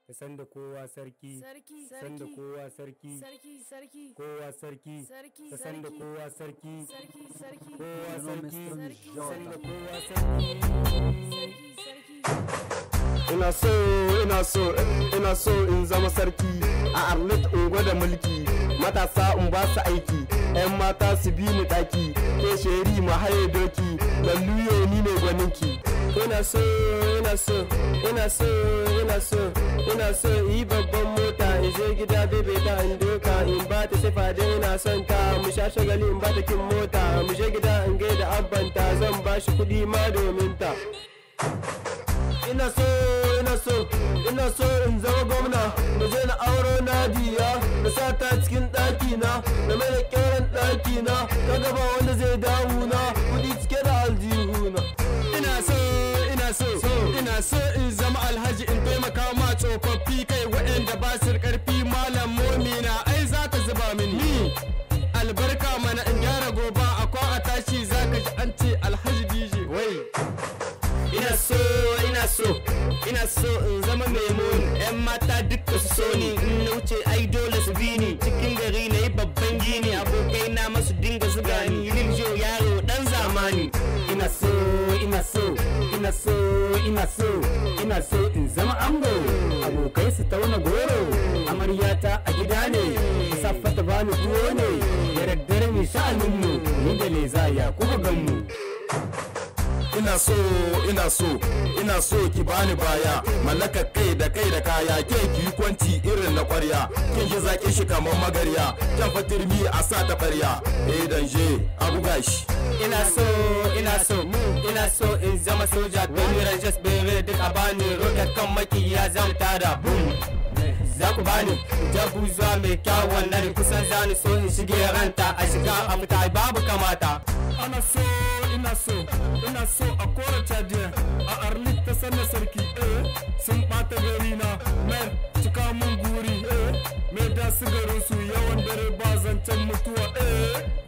ta san da kowa sarki sarki san da kowa sarki sarki sarki kowa sarki sarki ta san da sarki kowa sarki sarki sarki kowa Hello, sarki Mr. ta san da Jota. kowa sarki sarki sarki ina so ina so ina so in zama sarki a arlit in gwada mulki matasa in ba su aiki yan mata su bi ni daki ke sheri ma haye doki lalluyo ni ne gwaninki ina so ina so ina so ina so ina so yi babban mota in je gida bebe ta in doka in ba ta sifa da ina son ta mu sha shagali in ba ta kin mota mu je gida in gaida abbanta zan ba shi kuɗi ma domin ta ina so ina so ina so in zama gwamna da je na auro nadiya da sa ta cikin ɗaki na da mai da ƙeran ɗaki na ka gaba wanda zai damu na kuɗi cike da aljihu na ina so ina so ina so in zama alhaji in taimaka ma tsofaffi kai waɗanda ba su da ƙarfi malam momina ai za ta zuba min ni albarka mana in gyara goba akwai a tashi za ka ji an ce alhaji dj wai ina so ina so ina so in zama mai muni yan mata duka su so ni in na wuce ai dole su bi ni cikin gari na yi babban gini abokai na masu dinga zuga ni riljo yaro dan zamani ina so ina so ina so ina so ina so in zama ango abokai su tauna goro amaryata a gida ne safa ta bani tuwo ne da daddare mai sha'aninmu ni da leza ya kuma ganmu ina so ina so ina so ki bani baya mallaka kai da kai da kaya ke ki yi kwanci irin na kwarya kin ji zaki shi kamar magarya kan fatirmi a sa ta barya eh danje abu gashi ina so ina so ina so in zama soja Benny Rangers bere duk a bani rocket kan makiya zan tada boom za ku bani jabu zuwa mai kyawun nan kusan zani so in shige ranta a shiga a fita babu kamata ana so ina so ina so a kora cadiya a arlit ta sanna sarki eh sun bata gari na men cika mun guri eh me da su garin su yawan dare ba zancen mutuwa eh